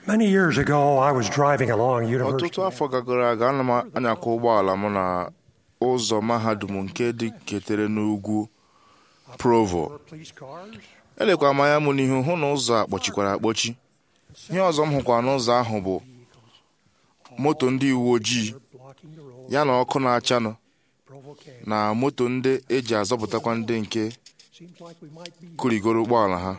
Many years ago, I was driving along ọtụtụ University. afọ gagoro aga ana m anyakwa ụgbọala m na ụzọ mahadum nke dị ketere n'ugwu provo Were police cars, elekwa m anya m n'ihu hụ na ụzọ a kpọchikwara akpọchi ihe ọzọ m hụkwara n'ụzọ ahụ bụ moto ndị uwe ojii blocking the road, ya na ọkụ na-achanụ provoking. na moto ndị eji azọpụtakwa ndị nke Seems like we might be. kurigoro ụgbọala ha I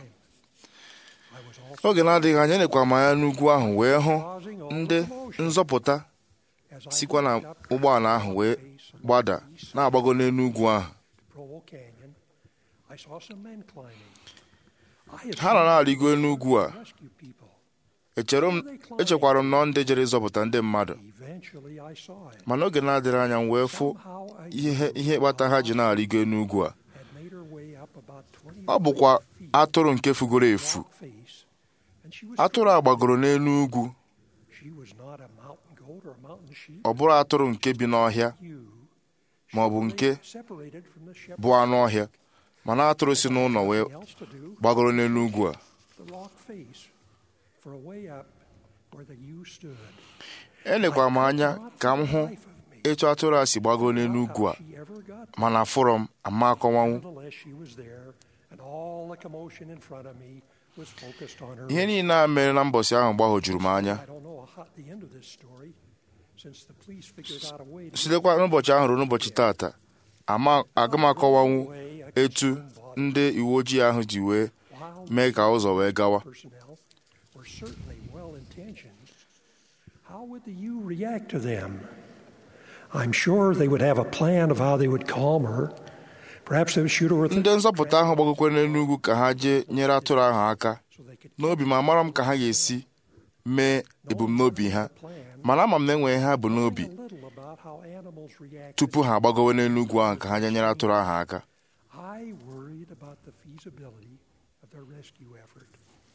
was also oge na-adịghị anya elekwa m anya n'ugwu ahụ wee hụ causing all ndị the commotion nzọpụta as I sikwa na walked up ụgbọala ahụ wee gbada na-agbago n'elu ugwu ahụ Provo Canyon. I saw some men climbing. I had ha nọ na-arịgo n'ugwu a seen rescue people. echere m echekwara m na ndị jere ịzọpụta ndị mmadụ Eventually, I saw it. mana oge na-adịrị anya m wee fụ Somehow, a ihe ihe kpata ha ji na-arịgo n'ugwu a had made her way up about 20 ọ bụkwa atụrụ nke fugoro efu rock face, and she was atụrụ a gbagoro n'elu ugwu She was not a mountain goat or a mountain sheep. ọ bụrụ atụrụ nke bi n'ọhịa You ma ọ bụ nke separated from the shepherd. bụ anụ ọhịa mana atụrụ si n'ụlọ wee Nothing else to do. gbagoro n'elu ugwu a The rock face for a way up where the ewe stood. elekwara m anya ka m hụ Life of me. etu atụrụ a si gbagoro n'elu ugwu a How she ever got there. mana fụrọ m ama akọwanwu Nonetheless, she was there, and all the commotion in front of me was focused on her. ihe niile a mere na mbọsị ahụ gbagwojuru m anya I don't know how, the end of this story, since the police figured out a way to sitekwa n'ụbọchị ahụ ruo n'ụbọchị taata ama aga m akọwanwu etu ndị uwe ojii ahụ ji wee while mee ka ụzọ wee gawa personnel were certainly well intentioned, how would the U react to them? I'm sure they would have a plan of how they would calm her. Perhaps they would shoot her with ndị a nzọpụta ahụ gbagokwe n'elu ugwu ka ha jee nyere atụrụ ahụ aka so they could n'obi ma amara m ka ha ga-esi mee ebumnobi ha plan mana ama m na enweghị ha bụ n'obi a little about how animals react. tupu ha agbagowe n'elu ugwu ahụ ka ha jee nyere atụrụ ahụ aka I worried about the feasibility of their rescue effort.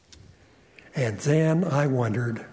And then I wondered,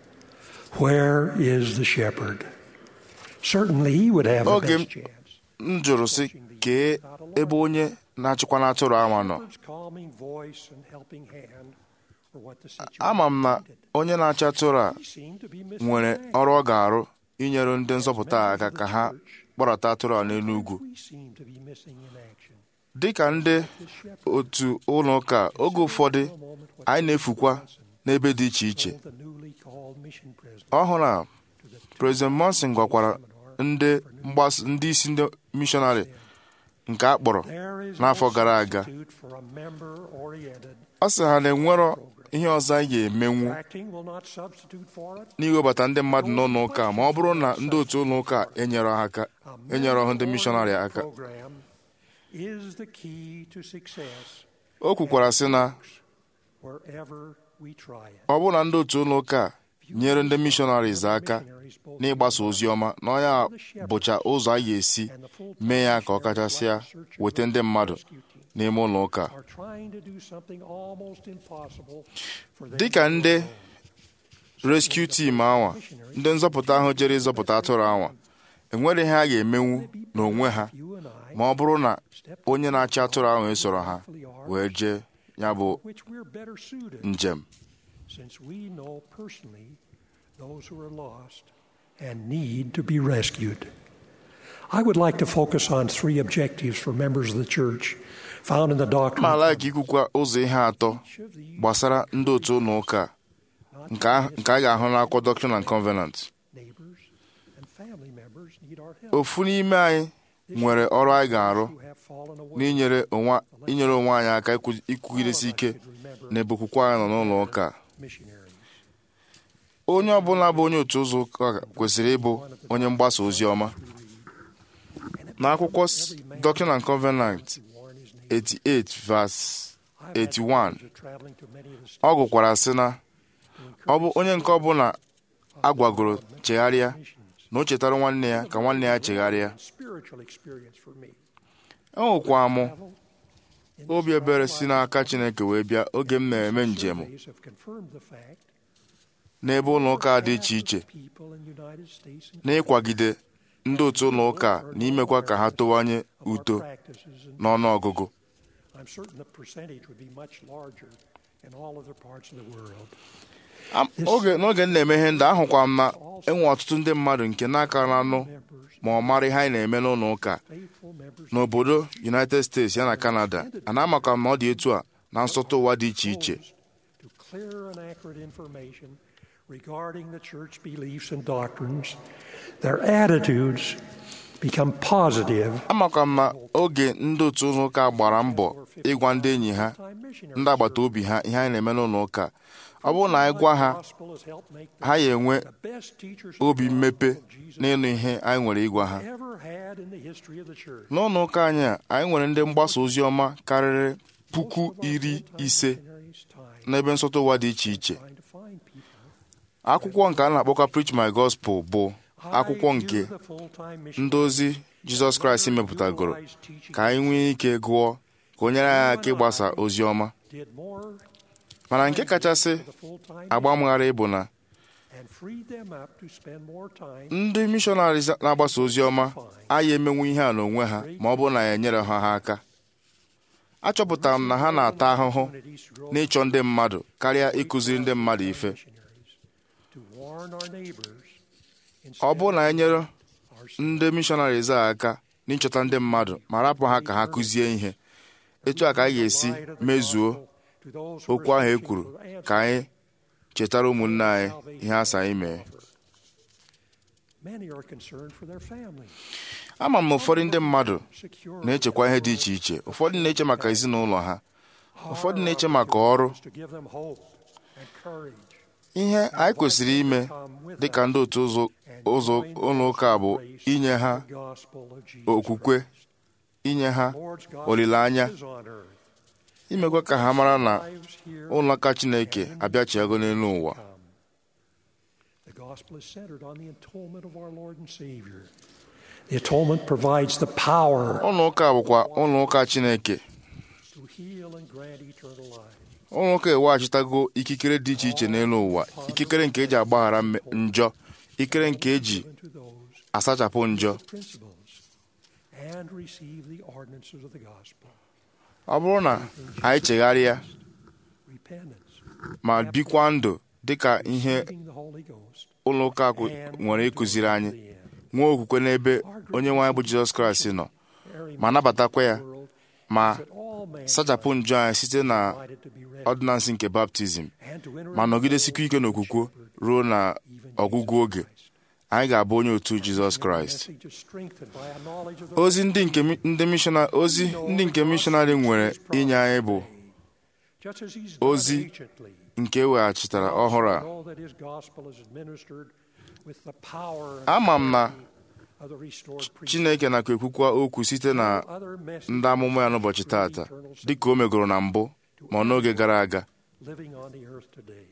where is the shepherd? Certainly he would have the Okay. best chance. m jụrụ sị kee ebe onye na-achịkwa na atụrụ ahụ nọ Shepherd's calming voice and helping hand were what the situation ama m na needed. onye na-achị atụrụ a He seemed to be missing nwere in action. ọrụ ọ ga-arụ inyere ndị nzọpụta a aka ka ha kpọrọta atụrụ a n'elu ugwu We seem to be missing in action. dịka ndị This shepherd otu ụlọ ụka oge ụfọdụ for a moment what anyị na-efukwa n'ebe dị iche iche told the newly called mission president ọhụrụ a to the President Monson gwakwara ndị mgbasa ndị isi ndị mishọnarị nke a kpọrọ There is n'afọ no gara aga substitute for a member-oriented ọ sị ha na enwerọ ihe ọzọ anyị ga-emenwu Acting will not substitute for it. n'iwebata ndị mmadụ n'ụlọ ụka ma ọ bụrụ na ndị otu ụlọ ụka enyere ha aka A enyere ọhụ ndị mishọnarị member-oriented aka program is the key to success o kwukwara sị na wherever we try it. ọ bụrụ na ndị otu ụlọ ụka nyere ndị mishọnaris aka n'ịgbasa ozi ọma na ọnya bụcha ụzọ a ga-esi And the full mee ya ka ọ kachasịa weta ndị mmadụ n'ime ụlọ ụka are trying to do something almost impossible for them dịka to ndị do. rescue team anwa ndị nzọpụta ahụ jere ịzọpụta atụrụ anwa enwere ihe a ga-emenwu n'onwe ha You and I, ma ọ bụrụ na onye na-achị atụrụ ahụ esoro ha wee jee ya bụ which we're better suited njem since we know personally those who are lost and need to be rescued. I would like to focus on three objectives for members of the church found in the doctrine ma like ikwukwa ụzọ ihe atọ each of these gbasara ndị otu ụlọ ụka a, nke a nke a ga-ahụ n'akwụkwọ Doctrine and Covenant neighbors and family members need our help. ofu n'ime anyị nwere ọrụ anyị ga-arụ who have fallen away. n'inyere onwe inyere onwe anyị aka ikwu- ikwugidesi ike na ebukwukwe anyị nọ n'ụlọ ụka a. missionaries. onye ọbụla bụ onye otu ụzọ ụka kwesịrị ịbụ onye mgbasa ozi ọma n'akwụkwọ S- Doctrine and Covenant to warn his neighbors. 88 verse I've had 81 privilege of traveling to many of the ọ states gụkwara sị na to ọ bụ encourage onye nke ọbụla agwagoro chegharịa missions na o chetara nwanne ya ka nwanne ya chegharịa and spiritual experience for me. enwekwa m Travel in obi this ebere life si n'aka Chineke wee bịa oge m na-eme njem surveys have confirmed the fact n'ebe ụlọ ụka dị iche iche people in the United States and n'ịkwagide ndị otu ụlọ ụka na imekwa ka ha towanye of our uto practices and n'ọnụ ọgụgụ I'm certain the percentage would be much larger in all other parts of the world. Am- oge n'oge m na-eme ihe ndị ahụkwa m na enwe ọtụtụ ndị mmadụ nke n'aka na-anụ ma ọ mara ihe anyị na-eme n'ụlọ ụka faithful members n'obodo United States ya na Canada a na-amaka m na ọ dị etu a na nsọtụ ụwa dị iche iche to clear and accurate information regarding the church beliefs and doctrines, their attitudes become positive. amakwa m na oge ndị otu ụlọ ụka gbara mbọ ịgwa ndị enyi ha ndị agbata obi ha ihe anyị na-eme n'ụlọ ụka ọ bụrụ na anyị gwa ha ha ya enwe obi mmepe n'ịnụ ihe anyị nwere ịgwa ha n'ụlọ ụka anyị a anyị nwere ndị mgbasa ozi ọma karịrị puku iri ise n'ebe nsọtụ ụwa dị iche iche akwụkwọ nke a na-akpọkwa Preach My Gospel bụ akwụkwọ nke ndị ozi Jizọs Kraịst mepụtagoro ka anyị nwee ike gụọ ka o nyere anyị aka ịgbasa ozi ọma mana nke kachasị agbamghara bụ na ndị mishọnarị na-agbasa ozi ọma anyị emenwu ihe a n'onwe ha ma ọ bụrụ na ya enyere ha ha aka achọpụtara m na ha na-ata ahụhụ n'ịchọ ndị mmadụ karịa ịkụziri ndị mmadụ ife ọ bụrụ na anyị nyere ndị mishọnaris a aka n'ịchọta ndị mmadụ ma rapụ ha ka ha kụzie ihe etu a ka anyị ga-esi mezuo okwu ahụ e kwuru ka anyị chetara ụmụnne anyị ihe asa anyị mee ama m na ụfọdụ ndị mmadụ na-echekwa ihe dị iche iche ụfọdụ na-eche maka ezinụlọ ha ụfọdụ na-eche maka ọrụ ihe anyị kwesịrị ime dị ka ndị otu ụzọ ụlọ ụka bụ inye ha okwukwe inye ha olileanya imekwa ka ha mara na ụlọụka Chineke abịachiego n'elu ụwa The atonement provides the power ụlọ ụka bụkwa ụlọ ụka Chineke to heal and grant eternal life. ụlọ ụka eweghachitago ikikere dị iche iche n'elu ụwa ikikere nke eji agbaghara njọ ikikere nke eji Given to those asachapụ njọ principles and receive the ordinances of the gospel. ọ bụrụ na anyị chegharịa Repentance, ma bikwa ndụ dịka ihe receiving the Holy Ghost, ụlọ ụka kụ- nwere ịkụziri anyị nwee okwukwe n'ebe onye nwe anyị bụ Jizọs Kraịst nọ very ma nabatakwa ya world ma that all men sachapụ njọ anyị site na invited to be ready ọdịnansị nke baptizim and to enter ma into nọgidesikwa ike n'okwukwe ruo na ọgwụgwụ oge anyị ga-abụ onye otu Jizọs the Kraịst message is strengthened by a knowledge of the ozi ndị nke mi- ndị mishọna ozi ndị nke mishọnarị nwere inye anyị bụ just as he's done ozi anciently. nke eweghachitara ọhụrụ a Know that his gospel is administered with the power and ama m na of the restored priest. Chineke nakwa ekwukwa okwu site na Other messages ndị amụma ya n'ụbọchị taata dịka o megoro na mbụ ma ọ n'oge gara aga living on the earth today.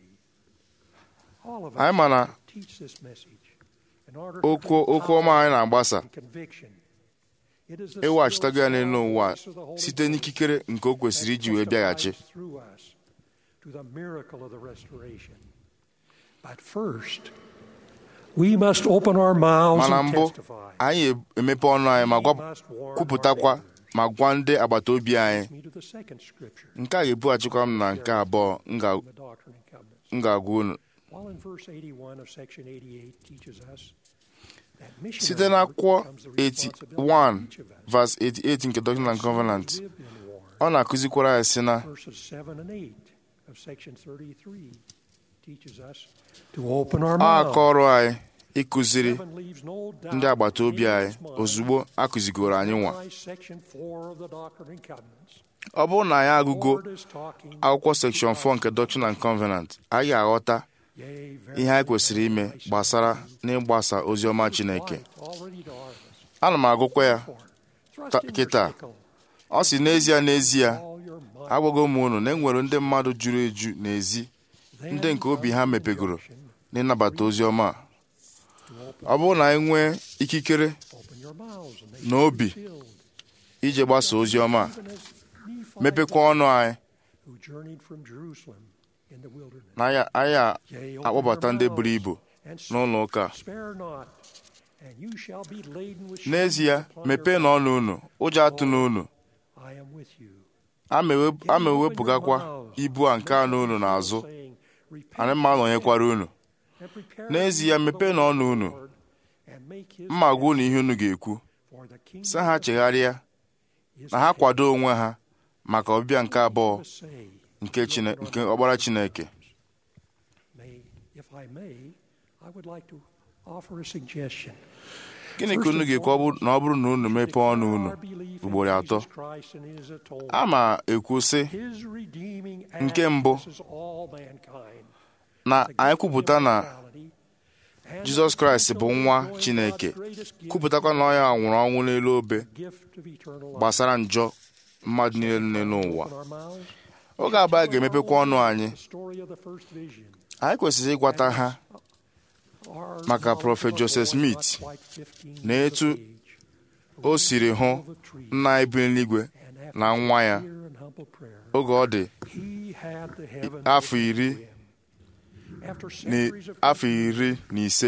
All of us anyị ma na teach this message in order to okwu bring okwu ọma anyị na-agbasa and conviction. It is the eweghachitago ya still n'elu small ụwa voice of the Holy site Ghost n'ikikere nke o kwesịrị iji wee bịaghachi testifies through us to the miracle of the restoration. But first, we must open our mouths mana and mbụ testify. anyị emepe ọnụ anyị ma gwa- We must warn kwupụtakwa our neighbors. ma gwa ndị agbata obi anyị Me to the second scripture nke a ga-ebughachikwa m na nke abụọ m ga- in the Doctrine and Covenants. m ga-agwa unu While in verse 81 of section 88 teaches us that site missionary work n'akwụkwọ becomes the responsibility 81 of each of us. verse 88 nke Doctrine and Covenant Live in war. ọ na-akụzikwara anyị si na Verses 7 and 8 of section 33 teaches us to open our ọ mouth. aka ọrụ anyị ịkụziri Heaven leaves no doubt ndị agbata obi in anyị man's mind ozugbo akụzigoro anyị nwa by section 4 of the Doctrine and Covenants. ọ bụrụ na anyị agụgo Lord is talking akwụkwọ sekshọn 4 nke Doctrine and Covenant anyị ga-aghọta Yea, very ihe anyị kwesịrị ime gbasara n'ịgbasa ozi ọma Chineke light already darkness. ana m agụkwa ya Thrust Ta- in your kịta. sickle, ọ si n'ezie n'ezie all your might. agwago m unu na e nwere ndị mmadụ juru eju n'ezi Then ndị nke obi ha comes the mepegoro injunction n'ịnabata ozi ọma a. to open- ọ bụrụ na anyị nwee ikikere open your mouths and they na shall obi be filled. ije gbasa ozi ọma a, Even as Nephi mepekwa ọnụ anyị who journeyed from Jerusalem in the wilderness. na anyị anyị a- Yea, open akpọbata your ndị mouths buru ibu and n'ụlọ ụka a. spare not, and you shall be laden with n'ezie shame upon mepee your na ọnụ unu ụjọ atụ n'unu back. I am with you. a ma ewe- Yea, a ma open your ewepụgakwa mouths, ibu a nke anụ unu saying, n'azụ anyị mma nọnyekwara unu n'ezie mepee na ọnụ unu mma gwa unu ihe unu ga-ekwu sị ha chegharịa na ha kwado onwe ha maka ọbịbịa nke abụọ nke nke ọgbara Chineke gịnị ka unu ga-ekwu na ọ bụrụ na unu mepee ọnụ unu ugboro atọ a ma ekwu sị nke mbụ na anyị kwupụta na Jizọs Kraịst bụ nwa Chineke kwupụtakwa na ọ ya nwụrụ ọnwụ n'elu obe gbasara njọ mmadụ niile nne n'ụwa oge abụọ a ga-emepekwa ọnụ anyị anyị kwesịrị ịgwata ha maka prọfet Joseph Smith na etu o siri hụ nna anyị bi n'eluigwe na nwa ya oge ọ dị afọ iri afọ iri na ise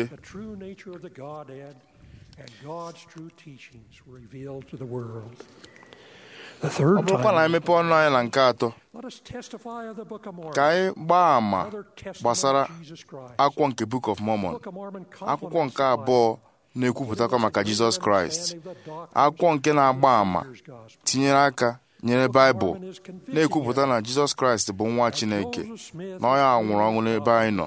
ọ bụrụkwa na anyị mepee ọnụ anyị na nke atọ ka anyị gbaa àmà gbasara akwụkwọ nke Book of Mormon akwụkwọ nke abụọ na-ekwupụtakwa maka Jizọs Kraịst akwụkwọ nke na-agba àmà tinyere aka nyere Baịbụl na-ekwupụta na Jizọs Kraịst bụ nwa Chineke na ọ ya nwụrụ ọnwụ n'ebe anyị nọ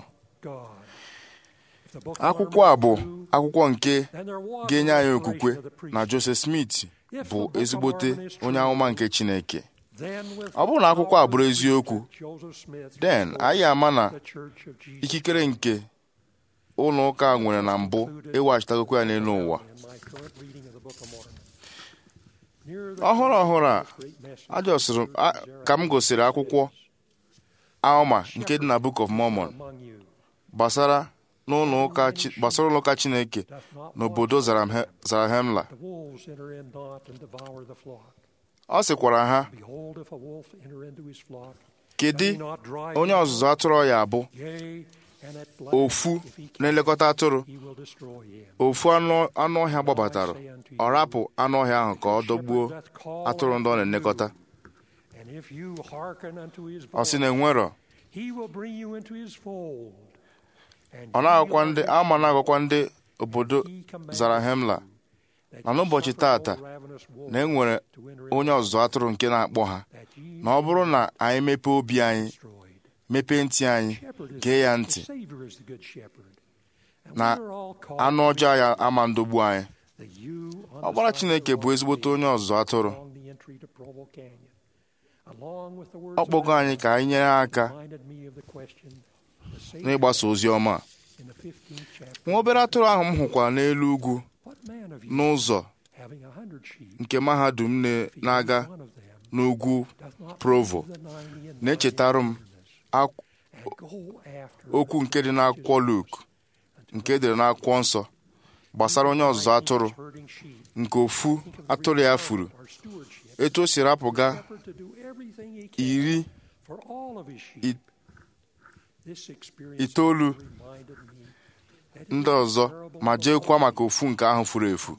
akwụkwọ a bụ akwụkwọ nke ga-enye anyị okwukwe na Joseph Smith bụ ezigbote onye amụma nke Chineke ọ bụrụ na akwụkwọ a bụrụ eziokwu den anyị ama na ikikere nke ụlọ ụka nwere na mbụ ịwaghachitagokwa ya n'elu ụwa ọhụrụ ọhụrụ a ajọsịrị ka m gosiri akwụkwọ Alma nke dị na Book of Mormon gbasara n'ụlọ ụka gbasara ụlọ ụka Chineke n'obodo Zarahemla ọ sịkwara ha kedu onye ọzụzụ atụrụ ya abụ ofu na-elekọta atụrụ ofu anụ ọhịa gbabatara ọ rapụ anụ ọhịa ahụ ka ọ dọgbuo atụrụ ndị ọ na-elekọta ọ sị na enwerọ ọ na-agwakwa ndị ama na-agwakwa ndị obodo Zarahemla na n'ụbọchị tata na enwere onye ọzụzụ atụrụ nke na-akpọ ha na ọ bụrụ na anyị mepee obi anyị mepee ntị anyị gee ya ntị na anụ ọjọọ ya ama ndogbu anyị ọgbara Chineke bụ ezigbote onye ọzụzụ atụrụ ọ kpọgo anyị ka anyị nyere aka n'ịgbasa ozi ọma nwa obere atụrụ ahụ m hụkwara n'elu ugwu n'ụzọ nke mahadum na-aga n'ugwu Provo na-echetara m okwu nke dị n'akwụkwọ Luk nke edere n'akwụkwọ nsọ gbasara onye ọzụzụ atụrụ nke ofu atụrụ ya furu etu o si rapụga iri itoolu ndị ọzọ ma jeekwa maka ofu nke ahụ furu efu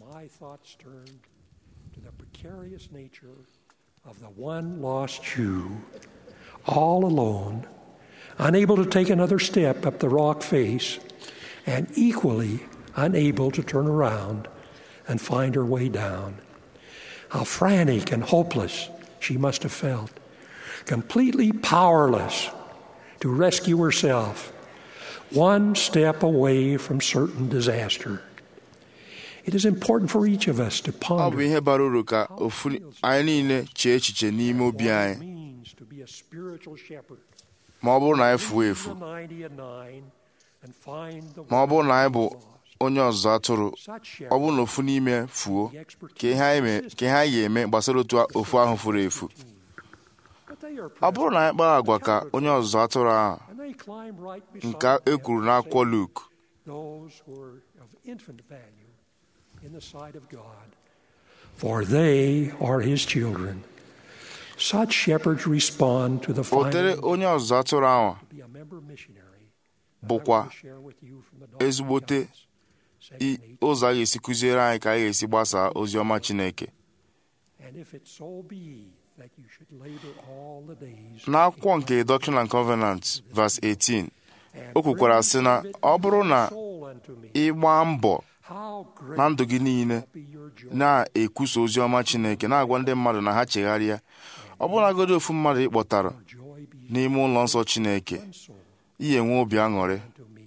of the one lost Jew, all alone, unable to take another step up the rock face, and equally unable to turn around and find her way down. How frantic and hopeless she must have felt, completely powerless to rescue herself, one step away from certain disaster. It is important for each of us to ọ bụ ponder ihe bara uru ka ofu anyị niile chee echiche n'ime obi what anyị it means to be a spiritual shepherd. ma ọ bụrụ na anyị fuo efu Leave the 90 and nine and find the ma ọ bụrụ na anyị bụ one lost. onye ọzụzụ atụrụ Such ọ bụrụ na ofu n'ime fuo ka ihe anyị me- ka ihe anyị ga-eme gbasara otu ofu ahụ furu efu But they are ọ bụrụ na anyị kpaa agwa ka onye ọzụzụ atụrụ ahụ and they climb right nke beside e them kwuru and n'akwụkwọ say, Luk those who are of infant value in the sight of God, for they are his children. Such shepherds respond to the ụdịrị final onye ọzụzụ atụrụ ahụ to be a member missionary. bụkwa I want to share with you from the Doctrine and ezigbote Covenants, i- section 18. ụzọ a ga-esi kụziere anyị ka anyị ga-esi gbasaa ozi ọma Chineke And if it so be that you should labor all the days n'akwụkwọ nke Doctrine and Covenants verse 18 o kwukwara sị na ọ bụrụ na ị gbaa mbọ na ndụ gị niile na-ekwusa ozi ọma Chineke na-agwa ndị mmadụ na ha chegharịa ọ bụrụnagodi ofu mmadụ ị kpọtara n'ime ụlọ nsọ Chineke ihe enwe obi aṅụrị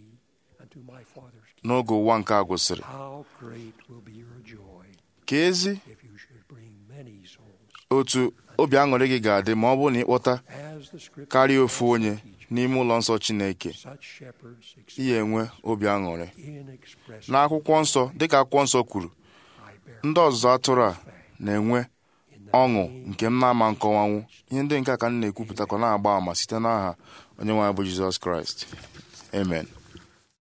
n'oge ụwa nke a gwụsịrị ka ezi otu obi aṅụrị gị ga-adị ma ọ bụrụ na ịkpọta karịa ofu onye n'ime ụlọ nsọ Chineke ihe enwe obi aṅụrị n'akwụkwọ nsọ dịka akwụkwọ nsọ kwuru ndị ọzụzụ atụrụ a na-enwe ọṅụ nke m na-ama nkọwanwu ihe ndị nke a ka m na-ekwupụtakọ na-agba àmà site n'aha onye nwe anyị bụ Jizọs Kraịst amen